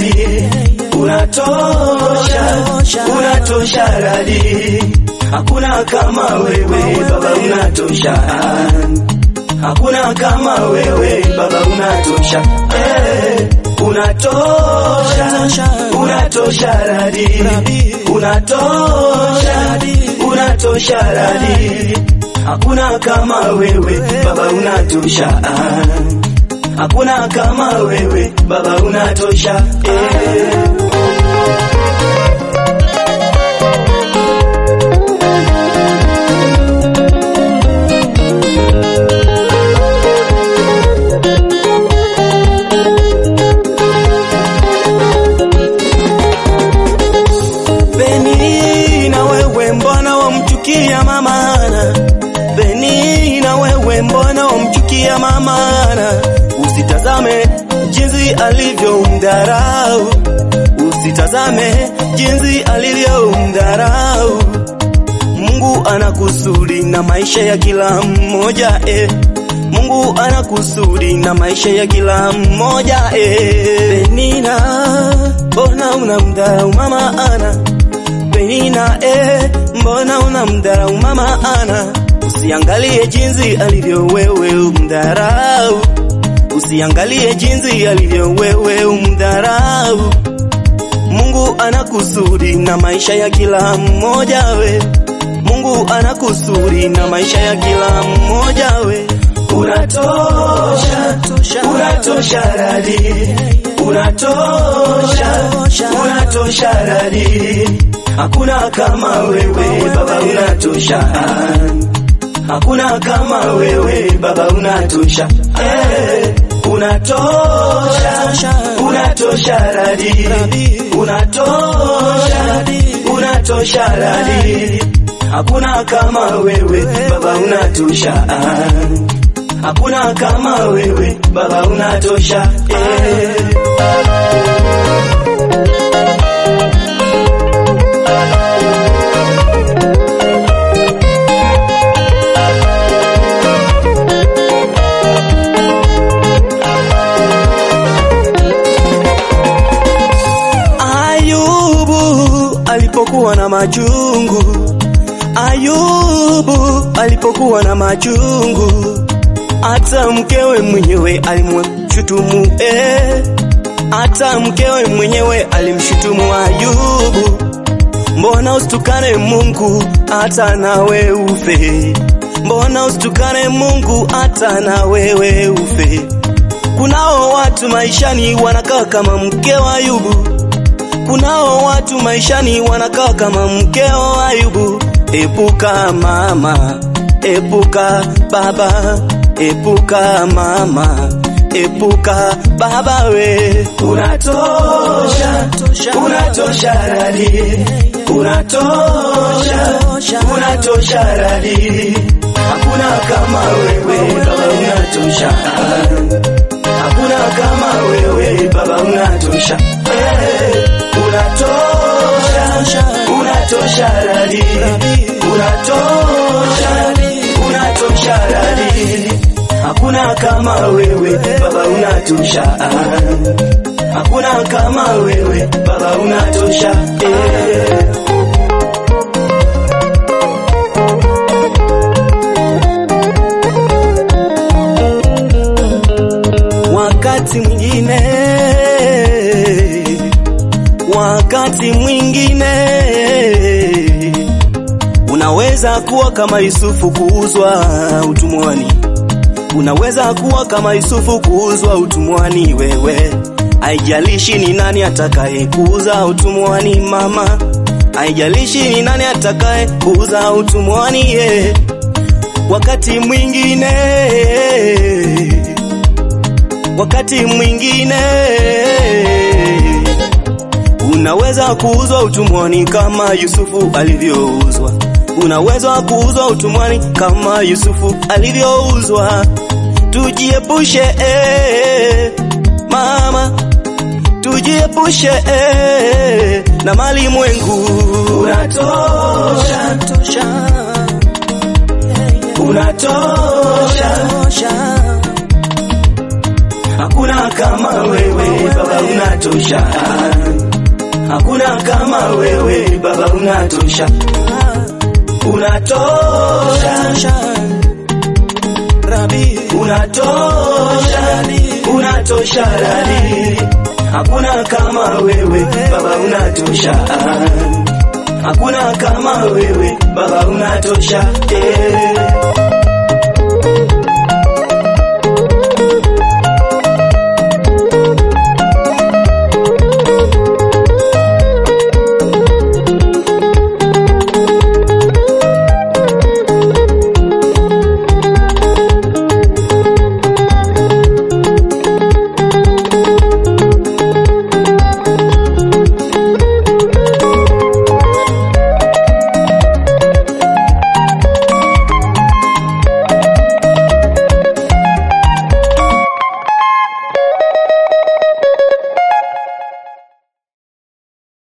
radi, unatosha, unatosha radi, hakuna kama wewe Baba, unatosha, hakuna kama wewe Baba, unatosha, eh, unatosha, unatosha radi, unatosha, unatosha radi, hakuna kama wewe Baba, unatosha hakuna kama wewe Baba, unatosha eh. Beni na wewe mbona wamchukia mama Ana? Beni na wewe mbona wamchukia mama Ana? Usitazame jinsi alivyomdharau, usitazame jinsi alivyomdharau. Mungu ana kusudi na maisha ya kila mmoja eh. Mungu ana kusudi na maisha ya kila mmoja eh. Penina, mbona unamdharau mama Ana? Penina eh, mbona unamdharau mama Ana? Usiangalie jinsi alivyo wewe umdharau, usiangalie jinsi alivyo wewe umdharau. Mungu ana kusudi na maisha ya kila mmoja we, Mungu ana kusudi na maisha ya kila mmoja we. Unatosha, unatosha radi, unatosha, unatosha radi, hakuna kama wewe Baba, unatosha hakuna kama wewe Baba, unatosha eh, unatosha, unatosha radi, unatosha, unatosha radi, hakuna kama wewe Baba, unatosha hakuna kama wewe Baba, unatosha eh. Ayubu alipokuwa na machungu, Ayubu alipokuwa na machungu, hata mkewe mwenyewe alimshutumu eh, hata mkewe mwenyewe alimshutumu Ayubu, mbona usitukane Mungu hata na wewe ufe? Mbona usitukane Mungu hata na wewe ufe? Kunao watu maishani wanakaa kama mke wa Ayubu kunao watu maishani wanakaa kama mkeo Ayubu. Epuka mama, epuka baba, epuka mama, epuka baba we. Unatosha, unatosha radi, unatosha, unatosha radi, hakuna kama wewe baba, unatosha hakuna kama wewe baba, unatosha eh, unatosha, unatosha radi, unatosha, unatosha radi, hakuna kama wewe baba, unatosha hakuna kama wewe baba, unatosha eh. wakati mwingine, wakati mwingine unaweza kuwa kama Yusufu kuuzwa utumwani, unaweza kuwa kama Yusufu kuuzwa utumwani. Wewe haijalishi ni nani atakaye kuuza utumwani, mama, haijalishi ni nani atakaye kuuza utumwani. Yeah. Wakati mwingine wakati mwingine unaweza kuuzwa utumwani kama Yusufu alivyouzwa. Unaweza kuuzwa utumwani kama Yusufu alivyouzwa. Tujiepushe eh, mama, tujiepushe eh, na mali mwengu. Unatosha, unatosha, hakuna kama wewe baba unatosha hakuna kama wewe baba unatosha unatosha Rabi, unatosha unatosha radi hakuna kama wewe baba unatosha hakuna kama wewe baba unatosha eh.